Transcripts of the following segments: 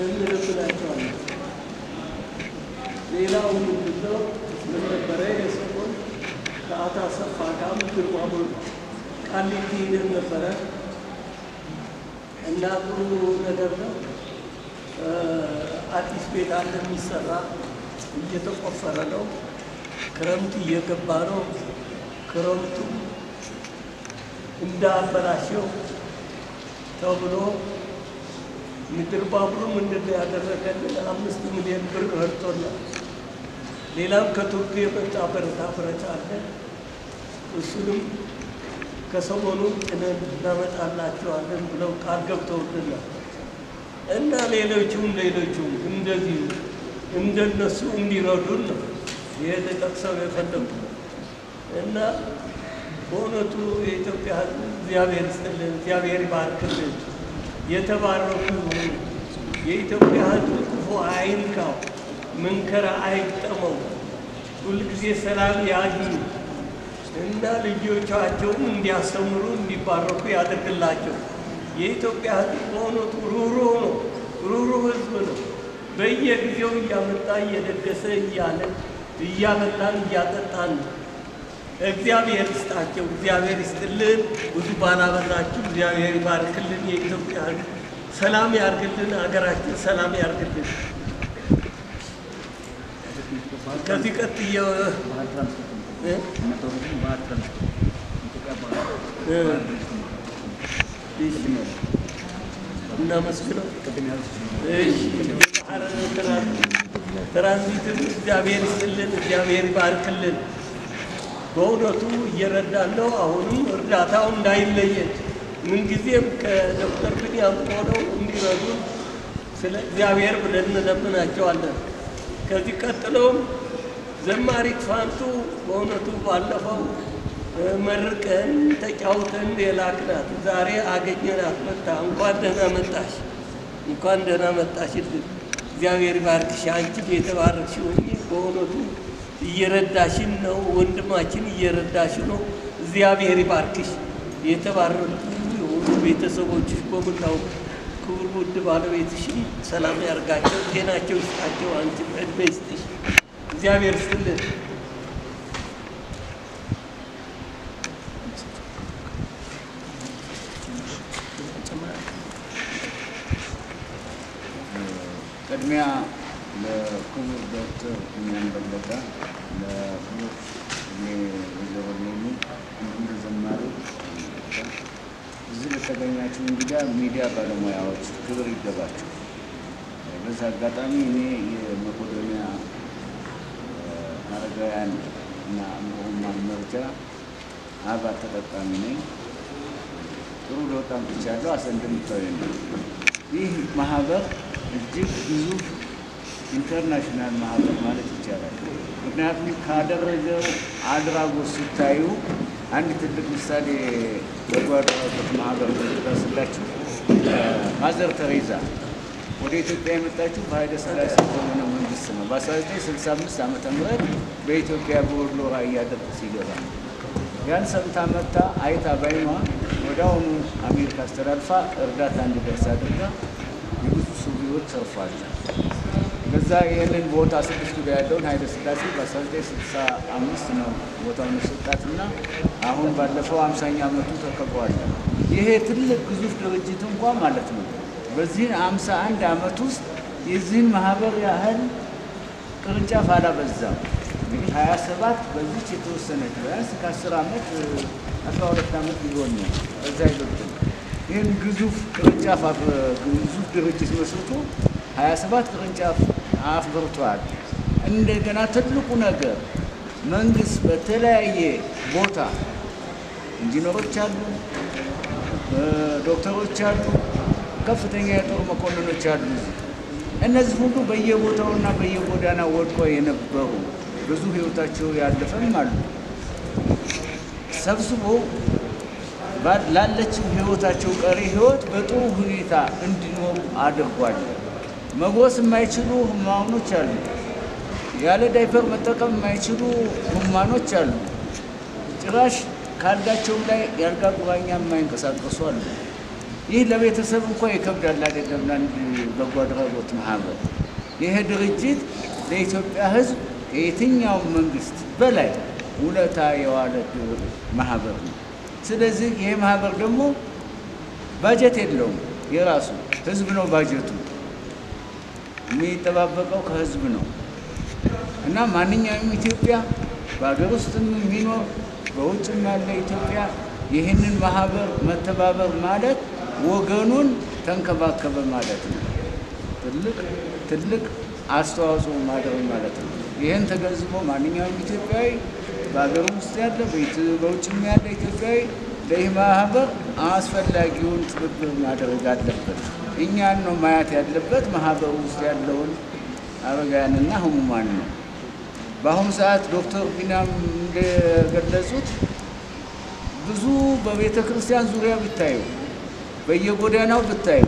እንልብላቸዋለን። ሌላው ምንድነው? ምን ነበረ የሰሞን ከአቶ አሰፋ ጋር ምክር ማሙል ቃሊቲ ሄደን ነበረ እና ጥሩ ነገር ነው። አዲስ ቤት አለ የሚሰራ እየተቆፈረ ነው። ክረምቱ እየገባ ነው። ክረምቱ እንዳበላሸው ተብሎ ምድር ባቡሩ ምንድን ነው ያደረገልን? አምስት ሚሊዮን ብር ረድቶናል። ሌላም ከቱርክ የመጣ ብረታ ብረት አለ። እሱንም ከሰሞኑ ጭነን እናመጣላቸዋለን ብለው ቃል ገብተውልናል እና ሌሎቹም ሌሎቹም እንደዚሁ እንደነሱ እንዲረዱን ነው ይሄ ተጠቅሰው የፈለጉ እና በእውነቱ የኢትዮጵያ ሕዝብ እግዚአብሔር ይስጥልን፣ እግዚአብሔር ይባርክልን፣ የተባረኩ ይሁኑ። የኢትዮጵያ ሕዝብ ክፉ አይንካው፣ መንከራ አይግጠመው፣ ሁልጊዜ ሰላም ያግኙ እና ልጆቻቸውም እንዲያስተምሩ እንዲባረኩ ያደርግላቸው። የኢትዮጵያ ሕዝብ በእውነቱ ሩህሩህ ነው፣ ሩህሩህ ሕዝብ ነው። በየጊዜው እያመጣ እየደገሰ እያለ እያበላን እያጠጣን ነው። እግዚአብሔር ይስጣቸው፣ እግዚአብሔር ይስጥልን። ብዙ ባላበላችሁ እግዚአብሔር ይባርክልን። የኢትዮጵያ ሕዝብ ሰላም ያርግልን፣ ሀገራችን ሰላም ያርግልን። ከዚህ ቀጥዬ እ? እሺ፣ እናመስግነው። እሺ፣ ትራንዚትም እግዚአብሔር ይስጥልን፣ እግዚአብሔር ይባርክልን። በእውነቱ እየረዳን ነው። አሁንም እርዳታው እንዳይለየን ምንጊዜም ከዶክተር ብንያም ሆነው እንዲረዱን ስለ እግዚአብሔር ብለን እንለምናቸዋለን። ከዚህ ቀጥሎም ዘማሪት ፋንቱ በእውነቱ ባለፈው መርቀን ተጫውተን የላክናት ዛሬ አገኘናት መጣ። እንኳን ደህና መጣሽ፣ እንኳን ደህና መጣሽልን። እግዚአብሔር ባርክሽ። አንቺም የተባረክሽ ሆኜ በእውነቱ እየረዳሽን ነው። ወንድማችን እየረዳሽ ነው። እግዚአብሔር ይባርክሽ። የተባረኩ የሆኑ ቤተሰቦችሽ በሙላው ክቡር ውድ ባለቤትሽን ሰላም ያርጋቸው፣ ጤናቸው ይስጣቸው። አንቺም ዕድሜ ይስጥሽ። እግዚአብሔር ይስጥልን። ቅድሚያ ለክቡር ዶክተር ብንያም በለጠ፣ ለክቡር እኔ ወይዘሮ ሌኒ እንዲሁም ለዘማሪ እዚህ ለተገኛችሁ እንግዳ ሚዲያ ባለሙያዎች ክብር ይገባችሁ። በዚህ አጋጣሚ እኔ የመቄዶንያ አረጋውያን እና ሕሙማን መርጃ አባል ተጠቃሚ ነኝ። ጥሩ ለውጥ አምጥቻለሁ። አሰ እንደምታዩኝ ነው። ይህ ማህበር እጅግ ግዙፍ ኢንተርናሽናል ማህበር ማለት ይቻላል። ምክንያቱም ካደረገው አድራጎት ሲታዩ አንድ ትልቅ ምሳሌ በጎ አድራጎት ማህበር ስላችሁ ማዘር ተሬዛ ወደ ኢትዮጵያ የመጣችው በኃይለ ሥላሴ ዘመነ መንግስት ነው። በ1965 ዓመተ ምህረት በኢትዮጵያ በወሎ ራያ ደርግ ሲገባ ያን ሰምታ መታ አይታ ባይኗ ወደ አሁኑ አሜሪካ አስተላልፋ እርዳታ እንዲደርስ አድርጋ የብዙ ሰው ሕይወት ተርፏል። ከዛ ይህንን ቦታ ስድስት ኪሎ ያለውን ኃይለ ሥላሴ በ1965 ነው ቦታውን የሰጣትና አሁን ባለፈው አምሳኛ ዓመቱ ተከብሯል። ይሄ ትልቅ ግዙፍ ድርጅት እንኳ ማለት ነው በዚህን አምሳ አንድ ዓመት ውስጥ የዚህን ማህበር ያህል ቅርንጫፍ አላበዛም። እንግዲህ ሀያ ሰባት በዚች የተወሰነች ቢያንስ ከአስር ዓመት አስራ ሁለት ዓመት ሊሆን ነው በዛ ይበልጥ ይህን ግዙፍ ቅርንጫፍ ግዙፍ ድርጅት መስርቶ ሀያ ሰባት ቅርንጫፍ አፍርቷል። እንደገና ትልቁ ነገር መንግስት በተለያየ ቦታ ኢንጂነሮች አሉ፣ ዶክተሮች አሉ፣ ከፍተኛ የጦር መኮንኖች አሉ። እነዚህ ሁሉ በየቦታውና በየጎዳና ወድቆ የነበሩ ብዙ ህይወታቸው ያለፈም አሉ። ሰብስቦ ላለችው ህይወታቸው ቀሪ ህይወት በጥሩ ሁኔታ እንዲኖሩ አድርጓል። መጎስ የማይችሉ ህሙማኖች አሉ። ያለ ዳይፐር መጠቀም የማይችሉ ህሙማኖች አሉ። ጭራሽ ካልጋቸው ላይ የአልጋ ቁራኛ የማይንቀሳቀሱ አሉ። ይህ ለቤተሰብ እንኳ ይከብዳል አይደለም ለአንድ በጎ አድራጎት ማህበር። ይሄ ድርጅት ለኢትዮጵያ ሕዝብ ከየትኛውም መንግስት በላይ ውለታ የዋለ ማህበር ነው። ስለዚህ ይሄ ማህበር ደግሞ ባጀት የለውም የራሱ ህዝብ ነው ባጀቱ የሚጠባበቀው ከህዝብ ነው እና ማንኛውም ኢትዮጵያ በሀገር ውስጥም የሚኖር በውጭም ያለ ኢትዮጵያ ይህንን ማህበር መተባበር ማለት ወገኑን ተንከባከበ ማለት ነው። ትልቅ ትልቅ አስተዋጽኦ ማድረግ ማለት ነው። ይህን ተገንዝቦ ማንኛውም ኢትዮጵያዊ በሀገር ውስጥ ያለ በውጭም ያለ ኢትዮጵያዊ ለይህ ማህበር አስፈላጊውን ትብብር ማድረግ አለበት። እኛን ነው ማየት ያለበት ማህበሩ ውስጥ ያለውን አረጋውያንና ህሙማን ነው። በአሁኑ ሰዓት ዶክተር ቢናም እንደገለጹት ብዙ በቤተ ክርስቲያን ዙሪያ ብታዩ፣ በየጎዳናው ብታዩ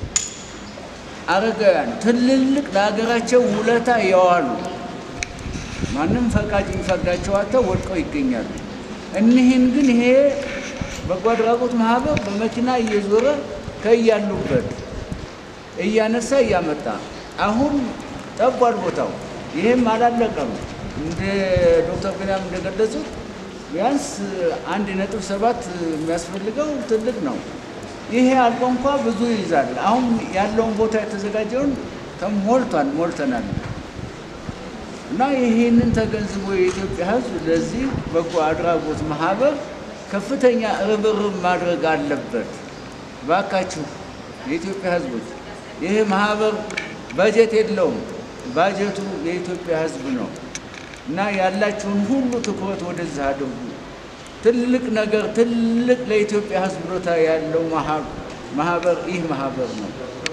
አረጋውያን ትልልቅ ለሀገራቸው ውለታ የዋሉ ማንም ፈቃጅ የሚፈቅዳቸው አጥተው ወድቀው ይገኛሉ። እኒህን ግን ይሄ በጎ አድራጎት ማህበር በመኪና እየዞረ ከያሉበት እያነሳ እያመጣ አሁን ጠቧል ቦታው። ይህም አላለቀም። እንደ ዶክተር ቢንያም እንደገለጹት ቢያንስ አንድ ነጥብ ሰባት የሚያስፈልገው ትልቅ ነው። ይሄ አልቆ እንኳ ብዙ ይይዛል። አሁን ያለውን ቦታ የተዘጋጀውን ተሞልቷል ሞልተናል። እና ይህንን ተገንዝቦ የኢትዮጵያ ሕዝብ ለዚህ በጎ አድራጎት ማህበር ከፍተኛ ርብርብ ማድረግ አለበት። ባካችሁ የኢትዮጵያ ሕዝቦች ይህ ማህበር በጀት የለውም። ባጀቱ የኢትዮጵያ ሕዝብ ነው እና ያላችሁን ሁሉ ትኩረት ወደዚህ አድርጉ። ትልቅ ነገር ትልቅ ለኢትዮጵያ ሕዝብ ቦታ ያለው ማህበር ይህ ማህበር ነው።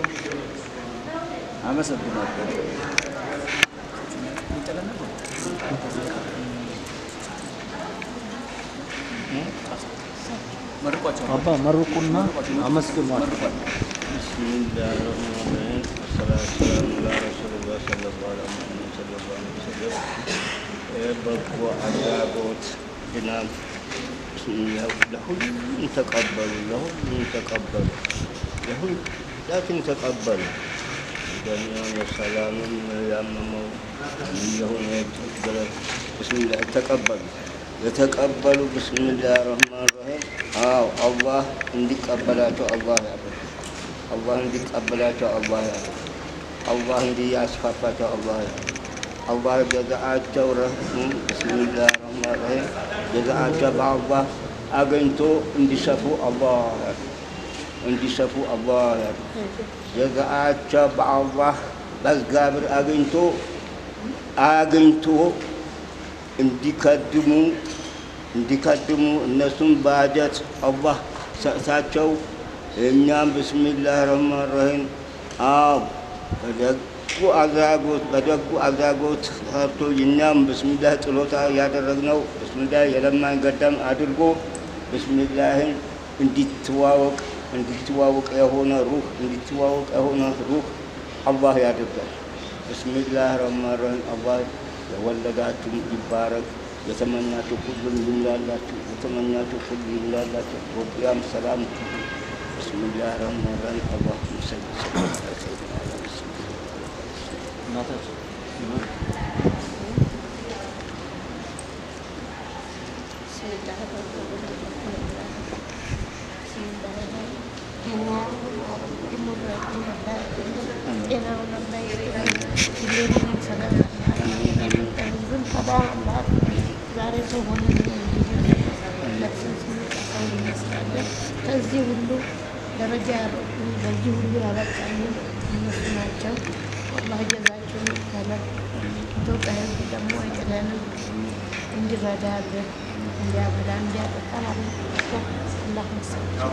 አመሰግናለሁ። አባ መርቁና አመስግኗቸው። ቢስሚላህ ረህማን ረሂም አሰላቱ ሰላሙ ዐላ ረሱሊላህ ሰለላሁ ዐለይሂ ወሰለም ሰለላሁ ዐለይሂ ወሰለም የበጎ አድራጎት ድናም ለሁሉም ተቀበሉ፣ ለሁሉም ተቀበሉ፣ ለሁላችን ተቀበሉ። ደኛም የሰላምም ያመመው የሆነ የተቸገረ ብስሚላህ ተቀበሉ። የተቀበሉ ብስሚላህ ረህማን ረሂም አዎ አላህ እንዲቀበላቸው አላህ ያደርግ አላህ እንዲቀበላቸው አላህ ያደርግ አላህ እንዲያስፋፋቸው አላህ ያደርግ አላህ ጀዛአቸው ረህም ብስሚላህ ረህማን ረሂም ጀዛአቸው በአላህ አገኝቶ እንዲሰፉ አላህ ያደርግ እንዲሰፉ አላህ ያደርግ ጀዛአቸው በአላህ በእግዚአብሔር አግኝቶ አግኝቶ እንዲከድሙ እንዲከድሙ እነሱም ባጀት አላህ ሰጥታቸው እኛም ብስሚላህ ረህማን ረሂም አዎ በደጉ አድራጎት በደጉ አድራጎት ሰርቶ እኛም ብስሚላህ ጥሎታ ያደረግነው ብስሚላህ የለማኝ ገዳም አድርጎ ብስሚላህን እንዲትዋወቅ እንዲትዋወቅ የሆነ ሩህ እንዲትዋወቅ የሆነ ሩህ አላህ ያድርጋል። ብስሚላህ ረህማን ረሂም አላህ የወለዳችሁም ይባረክ። የተመኛችሁ ሁሉም ይምላላችሁ። የተመኛችሁ ሁሉ ይምላላችሁ። ኢትዮጵያም ሰላም ትሁን። ብስሚላህ ረህማን ረሂም አላህ ሰል እናታችን ከዚህ ሁሉ ደረጃ ያበቁ በዚህ ሁሉ ያበቃሉ እነሱ ናቸው። አላህ ጀዛቸውን ይክፈለን። ኢትዮጵያ ሕዝብ ደግሞ አይጥለንም፣ እንዲረዳልን፣ እንዲያበላ፣ እንዲያጠጣ ማለት ነው። አላህ መሰላቸው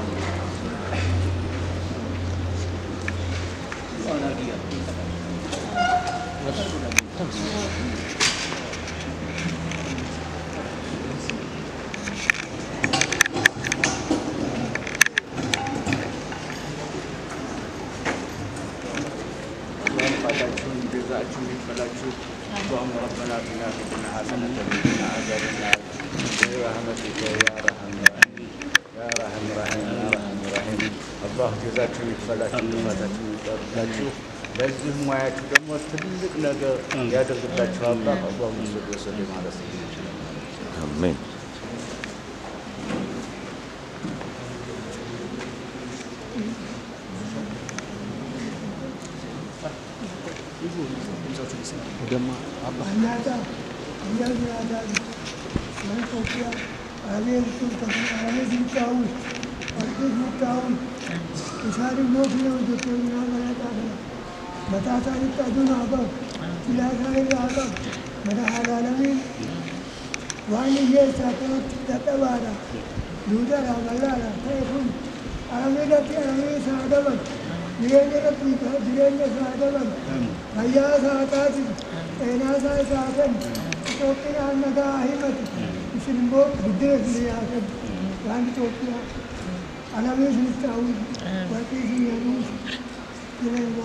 ባላችሁን ጀዛችሁን ይክፈላችሁ። اللهم ربنا اتنا في الدنيا حسنة وقنا عذاب النار برحمتك يا ارحم الراحمين يا ارحم الراحمين يا ارحم الراحمين አላህ ጀዛችሁን ይክፈላችሁ፣ ልፋታችሁን ይጠርላችሁ። ለዚህ ሙያችሁ ደግሞ ትልቅ ነገር ያደርግላችሁ አላህ አላሁ ሰድ ወሰድ ማለት ነው። አሜን። ወደማ አባ Anyata, anyata ada, mana kopia, ada itu tapi ada di tahu, ada di tahu. Isari mau kena untuk kena mana tahu. Mata saya tadu nabak, tidak saya nabak, mana halal ni. Wani ye satu tata wara, duda ramala ra, saya pun. Aramila ti aramila sadawan, direnya ti direnya sadawan. Ayah sahabat, enak saya sahabat, Ethiopia naga himat, isinimbo gede siliyakan, kan Ethiopia, alamis tahu, berarti sini direnya.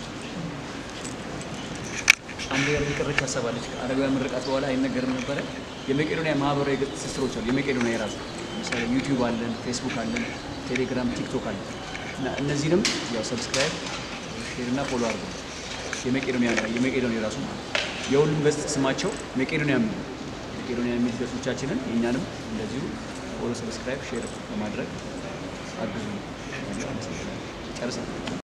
አንድ የምትቀረች ሀሳብ አለች። አረጋውያን ምርቃት በኋላ አይነገርም ነበረ። የመቄዶንያ ማህበራዊ ገጽ ትስስሮች አሉ። የመቄዶንያ የራሱ ለምሳሌ ዩቲዩብ አለን፣ ፌስቡክ አለን፣ ቴሌግራም፣ ቲክቶክ አለን እና እነዚህንም ያው ሰብስክራይብ ሼር እና ፎሎ አድርጉ። የመቄዶንያ የመቄዶንያ የራሱ ማለት ነው። የሁሉም ገጽ ስማቸው መቄዶንያ የሚል ነው። መቄዶንያ የሚል ገጾቻችንን የእኛንም እንደዚሁ ፎሎ፣ ሰብስክራይብ፣ ሼር በማድረግ አግዙ። ጨርሰናል።